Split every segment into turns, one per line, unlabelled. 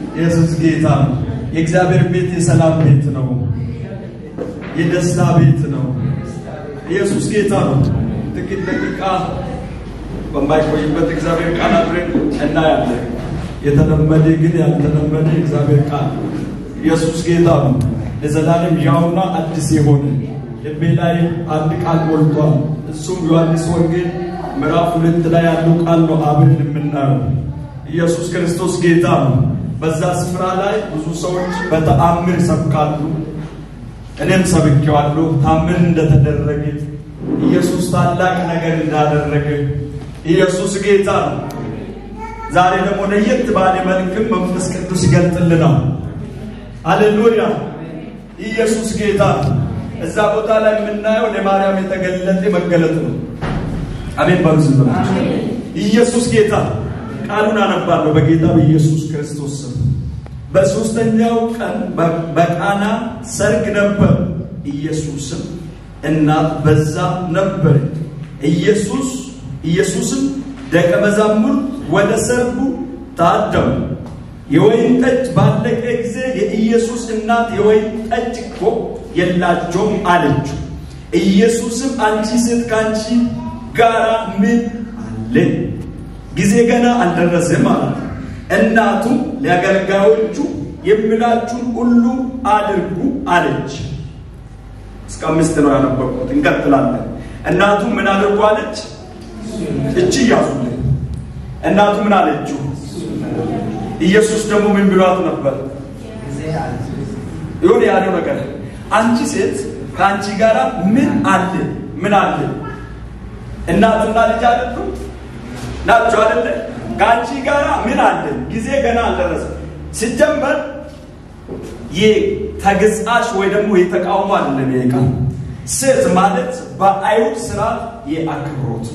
ኢየሱስ ጌታ ነው። የእግዚአብሔር ቤት የሰላም ቤት ነው። የደስታ ቤት ነው። ኢየሱስ ጌታ ነው። ጥቂት ደቂቃ በማይቆይበት እግዚአብሔር ቃል አብረን እናያለን። የተለመደ ግን ያልተለመደ እግዚአብሔር ቃል ኢየሱስ ጌታ ነው። ለዘላለም ያውና አዲስ የሆነ ልቤ ላይ አንድ ቃል ሞልቷል። እሱም ዮሐንስ ወንጌል ምዕራፍ ሁለት ላይ ያለው ቃል ነው አብረን የምናየው። ኢየሱስ ክርስቶስ ጌታ ነው። በዛ ስፍራ ላይ ብዙ ሰዎች በተአምር ሰብካሉ። እኔም ሰብኬዋለሁ። ታምር እንደተደረገ ኢየሱስ ታላቅ ነገር እንዳደረገ ኢየሱስ ጌታ ነው። ዛሬ ደግሞ ለየት ባለ መልክም መንፈስ ቅዱስ ይገልጥልናል። ሃሌሉያ! ኢየሱስ ጌታ ነው። እዛ ቦታ ላይ የምናየው ለማርያም የተገለጠ መገለጥ ነው። አሜን በሉ ዝም ብላችሁ። ኢየሱስ ጌታ ቃሉን አነባለሁ በጌታ በኢየሱስ ክርስቶስ ስም። በሦስተኛው ቀን በቃና ሰርግ ነበር። ኢየሱስም እናት በዛ ነበር። ኢየሱስ ኢየሱስም ደቀ መዛሙርት ወደ ሰርጉ ታደሙ። የወይን ጠጅ ባለቀ ጊዜ የኢየሱስ እናት የወይን ጠጅ እኮ የላቸውም አለችው። ኢየሱስም አንቺ ሴት ከአንቺ ጋራ ምን አለ? ጊዜ ገና አልደረሰም አላት። እናቱም ለአገልጋዮቹ የሚላችሁን ሁሉ አድርጉ አለች። እስከ አምስት ነው ያነበብኩት። እንቀጥላለን። እናቱ ምን አድርጉ አለች? እቺ እያዙልኝ። እናቱ ምን አለችው? ኢየሱስ ደግሞ ምን ብሏት ነበር? ይሁን ያለው ነገር አንቺ ሴት ከአንቺ ጋር ምን አለ? ምን አለ? እናትና ልጅ አይደሉ ናቸው አይደለ? ከአንቺ ጋር ምን አለ? ጊዜ ገና አልደረሰም። ሲጀመር የተገጻሽ ወይ ደግሞ የተቃውሞ አይደለም። ይሄ ቃል ሴት ማለት በአይሁድ ስርዓት የአክብሮት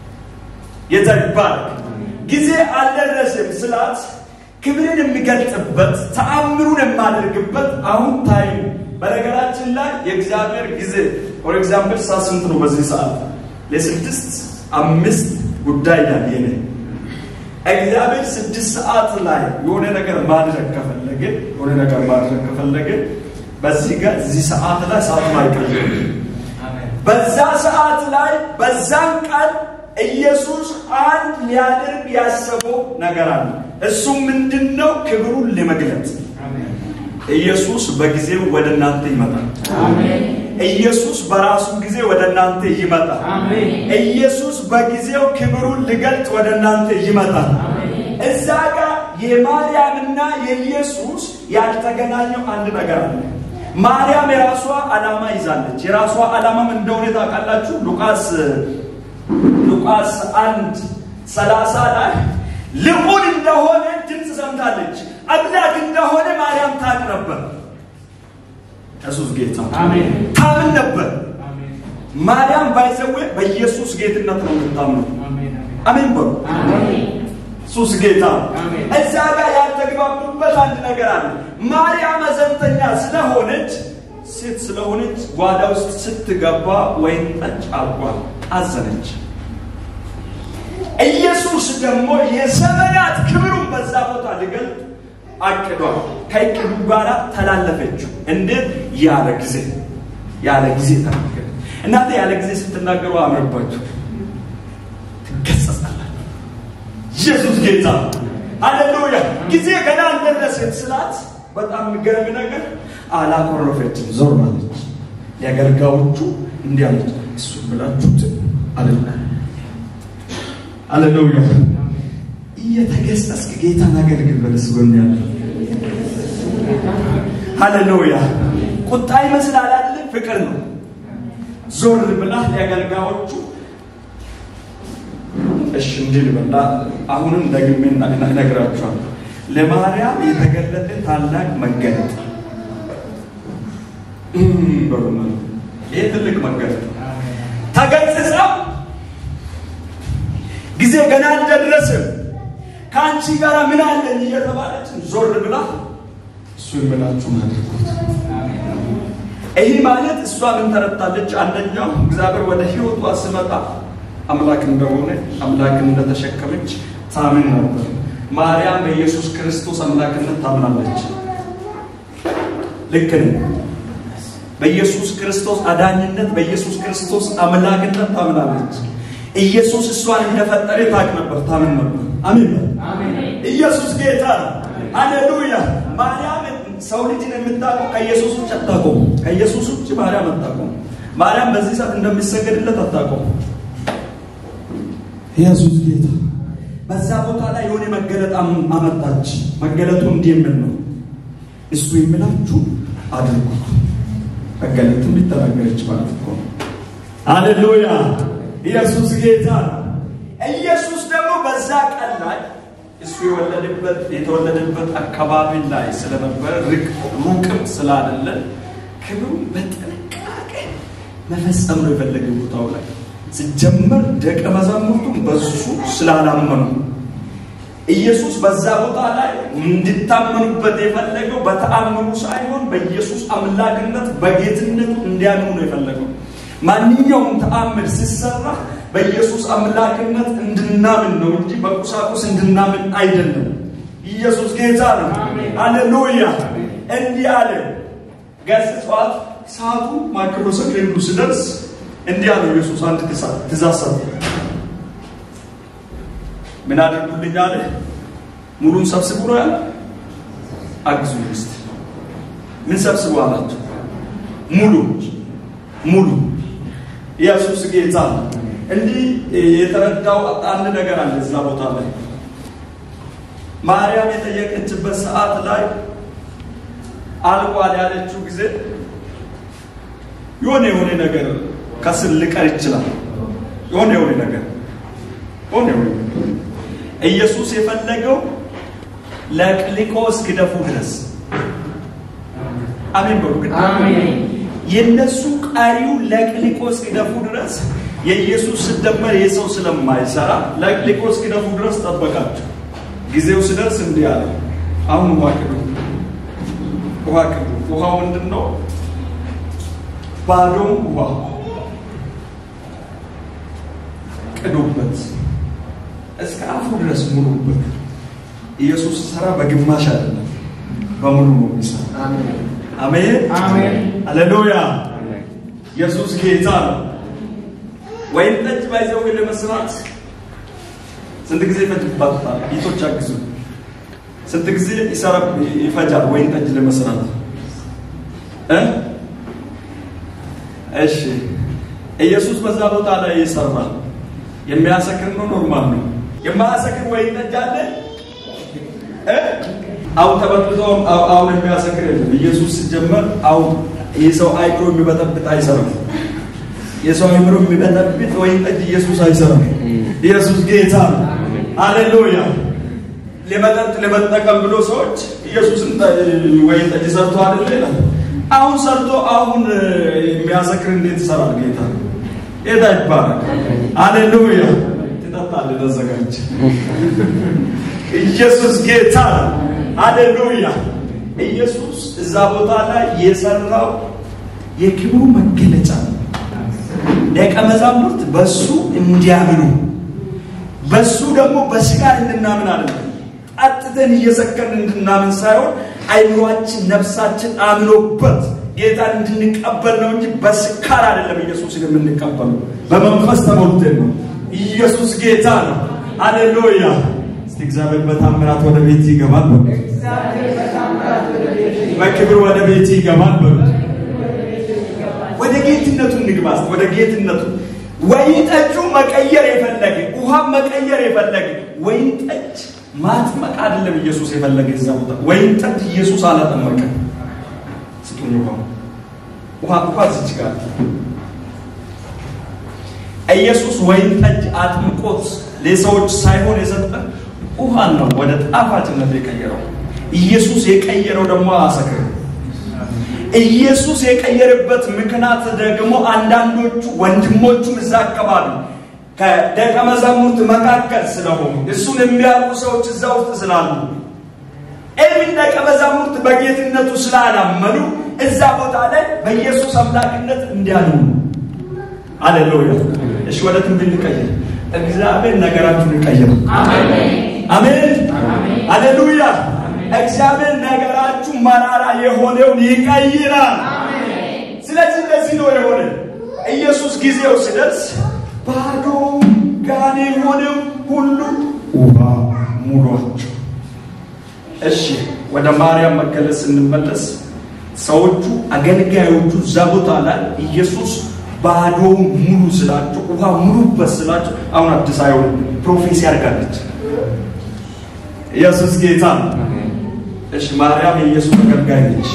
የተባረክ ጊዜ አልደረሰም ስላት ክብርን የሚገልጥበት ተአምሩን የማደርግበት አሁን ታይም። በነገራችን ላይ የእግዚአብሔር ጊዜ ፎር ኤግዛምፕል ሰዓት ስንት ነው? በዚህ ሰዓት ለስድስት አምስት ጉዳይ ያል የኔ እግዚአብሔር ስድስት ሰዓት ላይ የሆነ ነገር ማድረግ ከፈለገ የሆነ ነገር ማድረግ ከፈለገ በዚህ ጋር እዚህ ሰዓት ላይ ሰዓት ማይቀየር በዛ ሰዓት ላይ በዛን ቀን ኢየሱስ አንድ ሊያደርግ ያሰበው ነገር አለ። እሱም ምንድን ነው? ክብሩን ለመግለጥ ኢየሱስ በጊዜው ወደ እናንተ ይመጣል። ኢየሱስ በራሱ ጊዜ ወደ እናንተ ይመጣል። ኢየሱስ በጊዜው ክብሩን ሊገልጥ ወደ እናንተ ይመጣል። እዛ ጋር የማርያምና የኢየሱስ ያልተገናኘው አንድ ነገር አለ። ማርያም የራሷ ዓላማ ይዛለች። የራሷ ዓላማም እንደሆነ ታውቃላችሁ። ሉቃስ ሉቃስ አንድ ሰላሳ ላይ ልዑል እንደሆነ ድምፅ ሰምታለች። አምላክ እንደሆነ ማርያም ታውቅ ነበር። ኢየሱስ ጌታ ታምን ነበር። ማርያም ባይዘዌ በኢየሱስ ጌትነት ነው የምታምነው። አሜን በሉ። ኢየሱስ ጌታ። እዛ ጋር ያልተግባቡበት አንድ ነገር አለ። ማርያም አዘንተኛ ስለሆነች ሴት ስለሆነች ጓዳ ውስጥ ስትገባ ወይን ጠጅ አልኳ አዘነች። ኢየሱስ ደግሞ የዘመናት ክብሩን በዛ ቦታ ሊገልጥ አቅዷል። ከእቅዱ ጋር ተላለፈችው። እንዴት? ያለ ጊዜ ያለ ጊዜ ተናገረ። እናንተ ያለ ጊዜ ስትናገሩ አምርባችሁ ትገሰጻላችሁ። ኢየሱስ ጌታ ሃሌሉያ። ጊዜ ገና አልደረሰም ስላት በጣም የሚገርም ነገር አላኮረፈችም፣ ዞር ማለች። የአገልጋዮቹ እንዲህ አለች፣ እሱ ብላችሁት አለና ሃሌሉያ እየተገሰጽክ ጌታን አገልግል በለስ ጎን ያለ ሃሌሉያ ቁጣ ይመስላል አይደል? ፍቅር ነው። ዞር ብላ የአገልጋዮቹ እሺ እንዲህ ልበላ። አሁንም ደግሜ እነግራችኋለሁ። ለማርያም የተገለጠ ታላቅ መገለጥ በሩና ይህ ትልቅ መገለጥ ተገጽጻ ጊዜ ገና አልደረስም ከአንቺ ጋር ምን አለን እየተባለች ዞር ብላ እሱ የምላችሁን አድርጉት። ይህ ማለት እሷ ምን ተረታለች? አንደኛው እግዚአብሔር ወደ ህይወቷ ስመጣ አምላክ እንደሆነ አምላክን እንደተሸከመች ታምን ነበር። ማርያም በኢየሱስ ክርስቶስ አምላክነት ታምናለች። ልክ ነኝ። በኢየሱስ ክርስቶስ አዳኝነት፣ በኢየሱስ ክርስቶስ አምላክነት ታምናለች። ኢየሱስ እሷን እንደፈጠረ ታውቅ ነበር፣ ታምን ነበር። አሜን። ኢየሱስ ጌታ ነው። ሃሌሉያ። ማርያም ሰው ልጅን የምታውቀው ከኢየሱስ ውጭ አታውቀውም። ከኢየሱስ ውጭ ማርያም አታውቀውም። ማርያም በዚህ ሰዓት እንደሚሰገድለት አታውቀውም። ኢየሱስ ጌታ በዛ ቦታ ላይ የሆነ መገለጥ አመጣች። መገለጡ እንዲህ የሚል ነው፣ እሱ የሚላችሁ አድርጉት። መገለጥም ሊተናገረች ማለት እኮ ነው። ሃሌሉያ ኢየሱስ ጌታ ነው። ኢየሱስ ደግሞ በዛ ቀን ላይ እሱ የወለደበት የተወለደበት አካባቢ ላይ ስለነበረ ሩቅም ስላደለ ክብሩ በጥንቃቄ መፈጸም ነው የፈለገ ቦታው ላይ ሲጀመር ደቀ መዛሙርቱም በሱ ስላላመኑ ኢየሱስ በዛ ቦታ ላይ እንድታመኑበት የፈለገው በተአምሩ ሳይሆን በኢየሱስ አምላክነት በጌትነቱ እንዲያምኑ ነው የፈለገው። ማንኛውም ተአምር ሲሰራ በኢየሱስ አምላክነት እንድናምን ነው እንጂ በቁሳቁስ እንድናምን አይደለም። ኢየሱስ ጌታ ነው። ሃሌሉያ። እንዲህ አለ ገስጿት። ሰዓቱ ማይክሮ ሰከንዱ ሲደርስ እንዲህ አለው ኢየሱስ አንድ ትእዛዝ ሰጠ። ምን አድርጉልኝ አለ? ሙሉን ሰብስቡ ነው ያለ። አግዙ እስቲ። ምን ሰብስቡ አላቸው? ሙሉ ሙሉ። ኢየሱስ ጌታ ነው። እንዲህ የተረዳው አንድ ነገር አለ እዛ ቦታ ላይ ማርያም የጠየቀችበት ሰዓት ላይ አልቋል ያለችው ጊዜ የሆነ የሆነ ነገር ከስር ሊቀር ይችላል። የሆነ የሆነ ነገር የሆነ የሆነ ኢየሱስ የፈለገው ለቅልቆ እስኪደፉ ድረስ አሜን በሉ ግን የነሱ ቀሪው ለቅልቆ እስኪደፉ ድረስ የኢየሱስ ስደመር የሰው ስለማይሰራ ለቅልቆ እስኪደፉ ድረስ ጠበቃቸው። ጊዜው ሲደርስ እንዲህ አለ፣ አሁን ውሃ ቅዱ፣ ውሃ ቅዱ። ውሃው ምንድን ነው? ባዶም ውሃ ቅዱበት፣ እስከ አፉ ድረስ ሙሉበት። ኢየሱስ ስራ በግማሽ አይደለም፣ በሙሉ ነው የሚሰራ። አሜን ሃሌሉያ። ኢየሱስ ጌታ ነው። ወይን ጠጅ ባይዘው ለመስራት ስንት ጊዜ ይፈጅባታል? ቤቶች አግዙ። ስንት ጊዜ ይሰራ ይፈጃል ወይን ጠጅ ለመስራት እ እሺ ኢየሱስ በዛ ቦታ ላይ ይሰራል። የሚያሰክር ነው፣ ኖርማል ነው። የማያሰክር ወይን ጠጅ አለ እ አሁን ተበጥብጦ አሁን የሚያሰክር የለም። ኢየሱስ ሲጀመር አሁን የሰው አይምሮ የሚበጠብጥ አይሰራም። የሰው አይምሮ የሚበጠብጥ ወይን ጠጅ ኢየሱስ አይሰራም። ኢየሱስ ጌታ ነው። ሃሌሉያ። ለመጠጥ ለመጠቀም ብሎ ሰዎች ኢየሱስን ወይን ጠጅ ሰርቶ አይደል ይላል። አሁን ሰርቶ አሁን የሚያሰክር እንዴት ይሰራል? ጌታ ጌታ ይባላል። ሃሌሉያ። ትጠጣለህ፣ ተዘጋጅ። ኢየሱስ ጌታ ነው። ሃሌሉያ። ኢየሱስ እዛ ቦታ ላይ የሰራው የክብሩ መገለጫ ነው። ደቀ መዛሙርት በሱ እንዲያምኑ በሱ ደግሞ በስጋ እንድናምን አይደለም። ጠጥተን እየሰከርን እንድናምን ሳይሆን አይምሯችን፣ ነፍሳችን አምኖበት ጌታን እንድንቀበል ነው እንጂ በስካር አይደለም። ኢየሱስን የምንቀበለው በመንፈስ ተሞልተን ነው። ኢየሱስ ጌታ ነው። ሃሌሉያ። እስቲ እግዚአብሔር በታምራት ወደ ቤት ይገባል በሉ። በክብር ወደ ቤት ይገባል በሉ። ወደ ጌትነቱ እንግባ። ወደ ጌትነቱ ወይን ጠጁ መቀየር የፈለገ ውሃ መቀየር የፈለገ ወይን ጠጅ ማጥመቅ አይደለም ኢየሱስ የፈለገ እዛ ቦታ ወይን ጠጅ ኢየሱስ አላጠመቀ። ስጡኝ ውሃ ውሃ ውሃ ዝች ጋር ኢየሱስ ወይን ጠጅ አጥምቆት ለሰዎች ሳይሆን የሰጠ ውሃን ነው ወደ ጣፋጭነት የቀየረው። ኢየሱስ የቀየረው ደግሞ አሰክር ኢየሱስ የቀየረበት ምክንያት ደግሞ አንዳንዶቹ ወንድሞቹም እዛ አካባቢ ከደቀ መዛሙርት መካከል ስለሆኑ እሱን የሚያውቁ ሰዎች እዛ ውስጥ ስላሉ ኤብን ደቀ መዛሙርት በጌትነቱ ስላላመኑ እዛ ቦታ ላይ በኢየሱስ አምላክነት እንዲያምኑ አሌሉያ። እሺ ወደ ትንቢት ልቀይር። እግዚአብሔር ነገራችሁን ይቀይራል። አሜን። አሌሉያ። እግዚአብሔር ነገራችሁ መራራ የሆነውን ይቀይራል። ስለዚህ እንደዚህ ነው የሆነ ኢየሱስ ጊዜው ሲደርስ ባዶ ጋኔ የሆነው ሁሉ ውሃ ሙሏቸው። እሺ ወደ ማርያም መገለጽ ስንመለስ ሰዎቹ አገልጋዮቹ እዛ ቦታ ላይ ኢየሱስ ባዶውን ሙሉ ስላቸው ውሃ ሙሉበት ስላቸው አሁን አዲስ አይሆን ፕሮፌሲ ያደርጋለች። ኢየሱስ ጌታ ነው። እሺ ማርያም የኢየሱስ አገልጋይ ነች።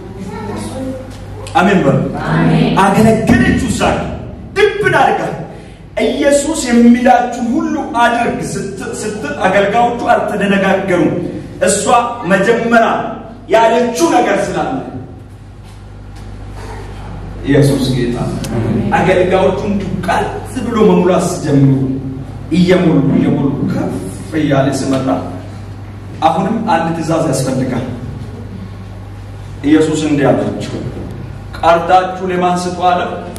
አሜን በሉ። አገለገለችው እዛ ድብን አድርጋ ኢየሱስ የሚላችሁን ሁሉ አድርግ ስትል አገልጋዮቹ አልተደነጋገሩም። እሷ መጀመሪያ ያለችው ነገር ስላለ ኢየሱስ ጌታ አገልጋዮቹን ዱቃት ብሎ መሙላት ሲጀምሩ እየሞሉ እየሞሉ ከፍ እያለ ሲመጣ አሁንም አንድ ትእዛዝ ያስፈልጋል። ኢየሱስ እንዲህ አላቸው፣ ቀርታችሁ ለማን ስጡ አለ?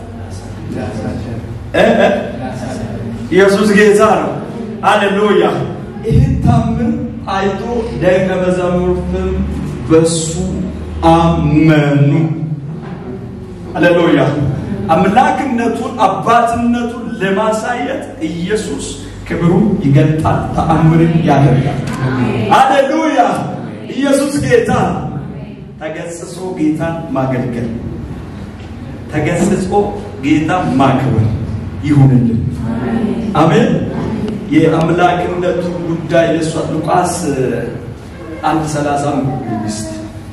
ኢየሱስ ጌታ ነው። አሌሉያ። ይህን ታምር አይቶ ደቀ መዛሙርትም በሱ አመኑ። አሌሉያ። አምላክነቱን አባትነቱን ለማሳየት ኢየሱስ ክብሩን ይገልጣል፣ ተአምርን ያደርጋል። አሌሉያ። ኢየሱስ ጌታ ተገስጾ ጌታን ማገልገል፣ ተገስጾ ጌታን ማክበር ይሁንልን። አሜን። የአምላክነቱ ጉዳይ ለሷ ሉቃስ አንድ ሰላሳ መንግስት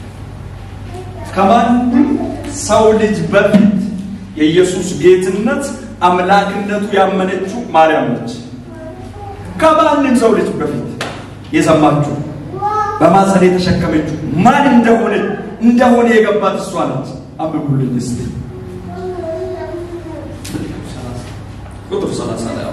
ከማንም ሰው ልጅ በፊት የኢየሱስ ጌትነት አምላክነቱ ያመነችው ማርያም ነች። ከማንም ሰው ልጅ በፊት የሰማችሁ በማፀን የተሸከመችው ማን እንደሆነ እንደሆነ የገባት እሷ ነች። አንብቡልኝ እስቲ ቁጥር 30 ላይ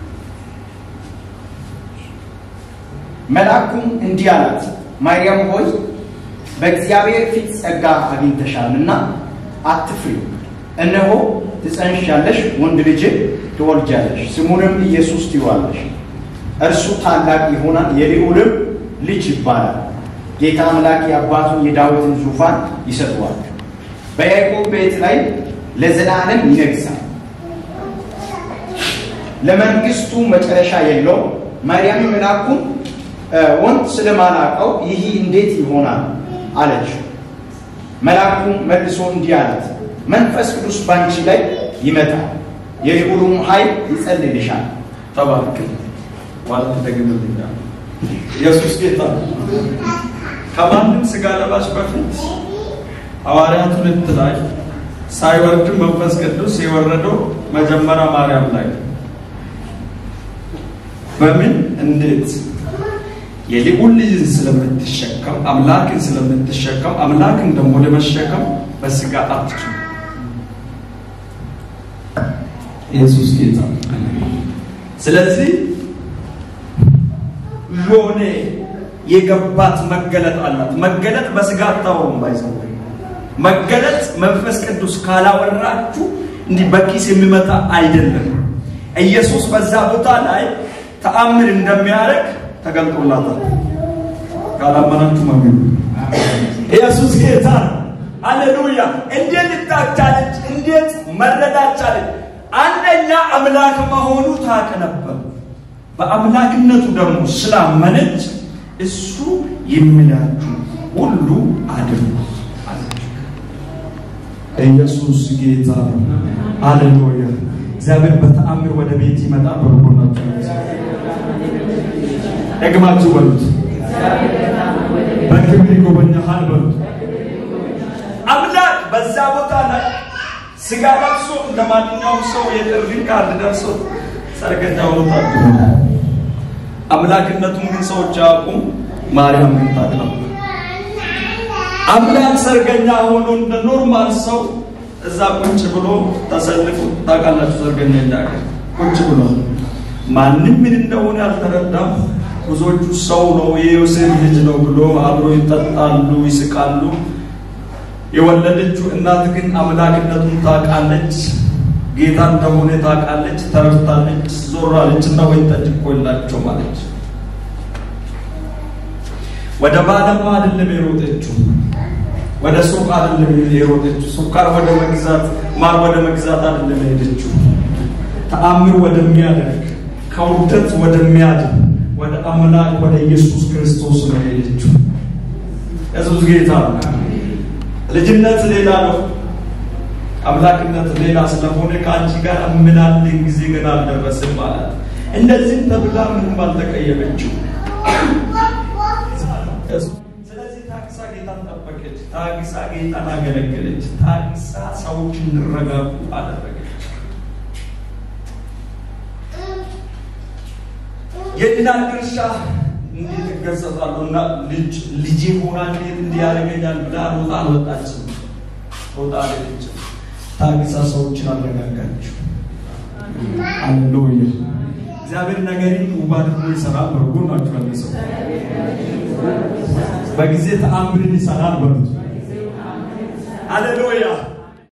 መልአኩም እንዲህ አላት፣ ማርያም ሆይ በእግዚአብሔር ፊት ጸጋ አግኝተሻልና አትፍሪ። እነሆ ትጸንሻለሽ፣ ወንድ ልጅ ትወልጃለሽ፣ ስሙንም ኢየሱስ ትይዋለሽ። እርሱ ታላቅ ይሆናል፣ የልዑልም ልጅ ይባላል። ጌታ አምላክ የአባቱን የዳዊትን ዙፋን ይሰጠዋል፣ በያዕቆብ ቤት ላይ ለዘላለም ይነግሣል፣ ለመንግስቱ መጨረሻ የለውም። ማርያም መልአኩን ወንድ ስለማላውቀው ይህ እንዴት ይሆናል አለችው። መልአኩ መልሶ እንዲህ አላት፣ መንፈስ ቅዱስ ባንቺ ላይ ይመጣል፣ የልዑሉም ኃይል ይጸልልሻል።
ተባርክ ማለት ተገኝልኛል። ኢየሱስ ጌታ ከማንም ስጋ ለባሽ በፊት ሐዋርያት ሁለት ላይ ሳይወርድ መንፈስ ቅዱስ የወረደው መጀመሪያ ማርያም ላይ በምን እንዴት የልዑል ልጅን ስለምትሸከም አምላክን ስለምትሸከም አምላክን ደግሞ ለመሸከም በስጋ አትችልም። ኢየሱስ ጌታ። ስለዚህ ሎኔ የገባት መገለጥ አላት። መገለጥ በስጋ አታወሩም። ባይዘው መገለጥ መንፈስ ቅዱስ ካላወራችሁ እንዲህ በኪስ የሚመጣ አይደለም። ኢየሱስ በዛ ቦታ ላይ ተአምር እንደሚያደርግ ተገልጦላታል። ካላመናችሁ መግቡ። ኢየሱስ ጌታ ነው። አሌሉያ። እንዴት ልታቻለች? እንዴት መረዳት ቻለች? አንደኛ አምላክ መሆኑ ታውቅ ነበር። በአምላክነቱ ደግሞ ስላመነች እሱ የሚላችሁ ሁሉ አድርጉ አለች። ኢየሱስ ጌታ ነው። አሌሉያ። እግዚአብሔር በተአምር ወደ ቤት ይመጣ በርቦናቸው ደግማችሁ በሉት። በክብር ይጎበኛሃል በሉት። አምላክ በዛ ቦታ ላይ ስጋ ለብሶ እንደ ማንኛውም ሰው የጥሪ ካርድ ደርሶ ሰርገኛ ሆኖ ታድሞ አምላክነቱን ግን ሰዎች አያውቁም። ማርያም ግን ታውቅ ነበር። አምላክ ሰርገኛ ሆኖ እንደ ኖርማል ሰው እዛ ቁጭ ብሎ ተሰልፎ ታውቃላችሁ። ሰርገኛ እንዳገ ቁጭ ብሎ ማንም ምን እንደሆነ አልተረዳም። ብዙዎቹ ሰው ነው የዮሴፍ ልጅ ነው ብሎ አብሮ ይጠጣሉ፣ ይስቃሉ። የወለደችው እናት ግን አምላክነቱን ታውቃለች። ጌታ እንደሆነ ታውቃለች፣ ተረድታለች። ዞር አለች እና ወይን ጠጅ እኮ የላቸውም አለች። ወደ ባለማ አይደለም የሮጠችው፣ ወደ ሱቅ አይደለም የሮጠችው፣ ሱካር ወደ መግዛት ማር ወደ መግዛት አይደለም የሄደችው። ተአምር ወደሚያደርግ ከውርደት ወደሚያድን ወደ አምላክ ወደ ኢየሱስ ክርስቶስ ነው የሄደችው። ኢየሱስ ጌታ ነው። ልጅነት ሌላ ነው። አምላክነት ሌላ ስለሆነ ከአንቺ ጋር ምናልን ጊዜ ግን አልደረስም ማለት እንደዚህም ተብላ ምንም አልተቀየመችው። ስለዚህ ታግሳ ጌታን ጠበቀች፣ ታግሳ ጌታን አገለገለች፣ ታግሳ ሰዎች እንዲረጋጉ አደረገች። የእናት ድርሻ እንዴት እገሰጻለሁ እና ልጅ ልጄ ሆና እንዴት እንዲያደርገኛል ብላ ሮጣ አልወጣችም። ሮጣ አልሄደችም። ታግሳ ሰዎችን አረጋጋችው። አሌሉያ። እግዚአብሔር ነገርን ውብ አድርጎ ይሰራል። በርጎ ናቸው ያለ ሰው በጊዜ ተአምርን ይሰራል በሉት። አሌሉያ